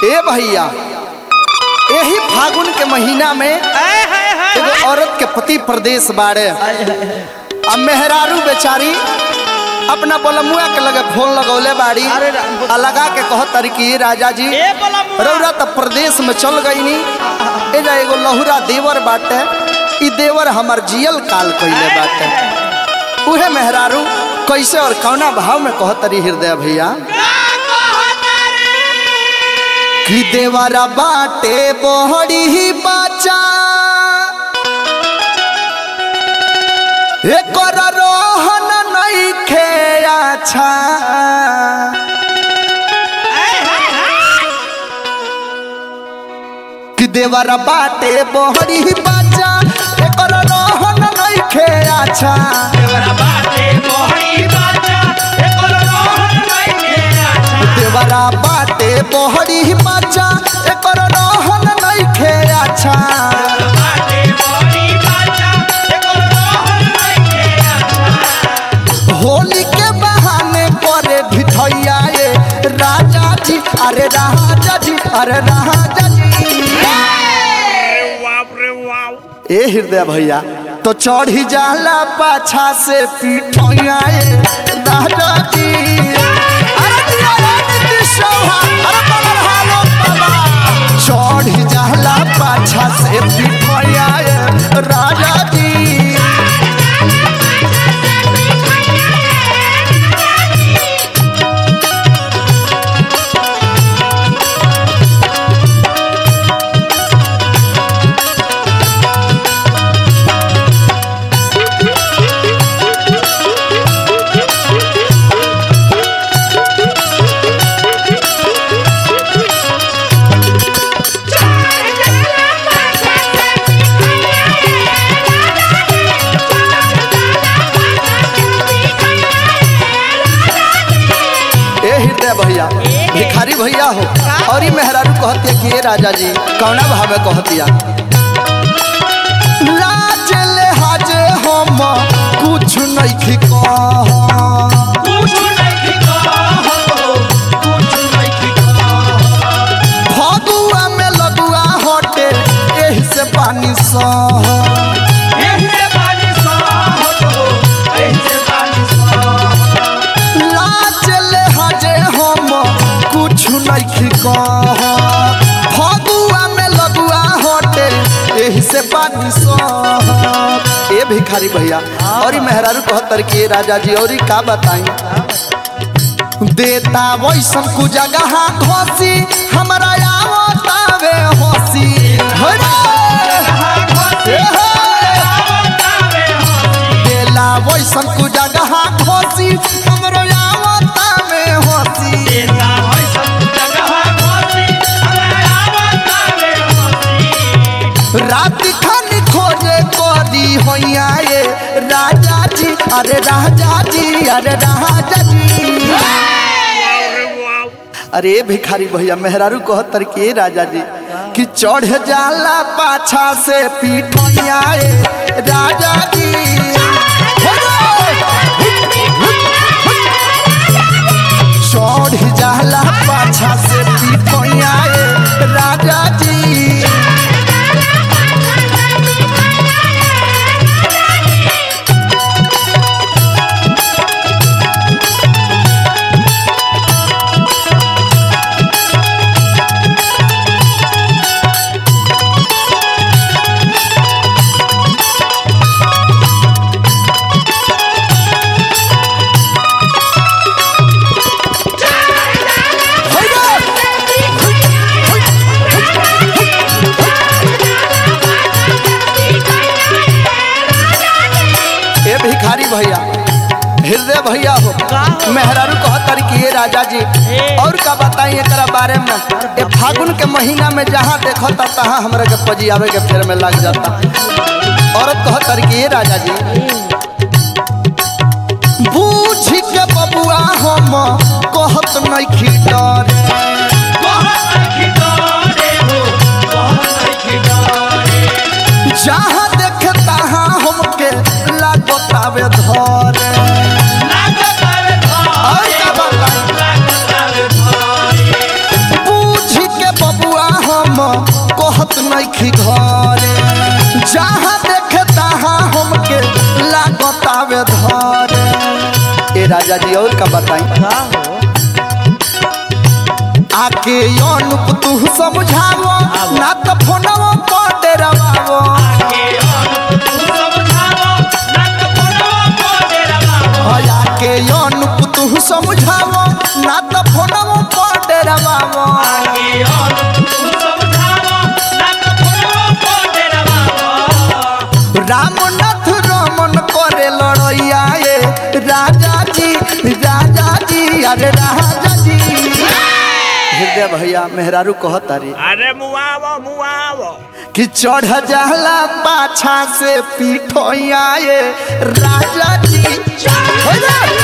ए भैया यही फागुन के महीना में एगो औरत के पति प्रदेश बाड़े अब मेहरारू बेचारी अपना बलमुआ के लगे फोन लगौले बाड़ी अरे रा- आ लगा के कह तारी कि राजा जी ए बलमुआ। रौरा तो प्रदेश में चल गईनी एजा एगो लहुरा देवर बाटे ई देवर हमर जियल काल कइले बाटे उहे मेहरारू कैसे और कौना भाव में कह तारी हृदय भैया कि देवरा बाटे बोहड़ी ही बाचा एकर रोहन नइखे अच्छा कि देवरा बाटे बोहड़ी ही बाचा एकर रोहन नइखे अच्छा देवरा बाटे बोहड़ी ही बाचा एकर रोहन नइखे अच्छा होली के बहाने करे ढिठैया ये राजा जी अरे राजा जी अरे राजा जी ए हृदय भैया तो चढ़ी जाला पाछा से पीठैया ये राजा जी अरे दिया रे नीतीश चौहान, अरे बलर हालो बाबा। चढ़ी जाला पाछा से पीठैया ये राजा जी ए हृदय भैया भिखारी भैया हो और ई मेहरारू कहती कि ए राजा जी कौना भाव में कहतिया लाज ले हाजे हम कुछ नहीं कह फगुआ में लगुआ हटे एही से पानी सह लाज ले हाजे हम कुछ नहीं कह फगुआ में लगुआ हटे एही से पानी सह ए भिखारी भैया और ई मेहरारू कहतर कि ए राजा जी और ई का बताई देता वैसन कु जगह घोसी हमरा आवतावे होसी हरे हे देला वैसन कु जगह घोसी हमरो आवतावे होसी रात खन खोजे कोदी होइया ये राजा जी अरे राजा जी अरे राजा जी अरे भिखारी भैया मेहरारू कहतर के राजा जी कि चढ़ जाला पाछा से पीठैया ए राजा जी चढ़ जाला पाछा से पीठैया ए राजा जी ए भिखारी भैया हृदय भैया हो मेहरारू कहतर कि ये राजा जी और का बताई एकरा बारे में ये फागुन के महीना में जहाँ देखता तहाँ हमरा के पजियावे के फेर में लग जाता औरत कहतर कि ये राजा जी बूझ के बबुआ हम कहत नहीं खीटर जहाँ देखे तहाँ हमके लागतावे धर और का बताई बूझ के ए राजा जी और का बताई का हो आके अनुप तू समझावो ना तो फोनवो पर डेरावो आके अनुप तू समझावो ना तो फोनवो पर डेरावो रामनाथ रमन करे लड़ैया ए राजा जी राजा जी अरे राजा जी हृदय भैया मेहरारू कहतारी अरे मुआवो मुआवो कि चढ़ जाला पाछा से पीठोया ए राजा जी हो जा।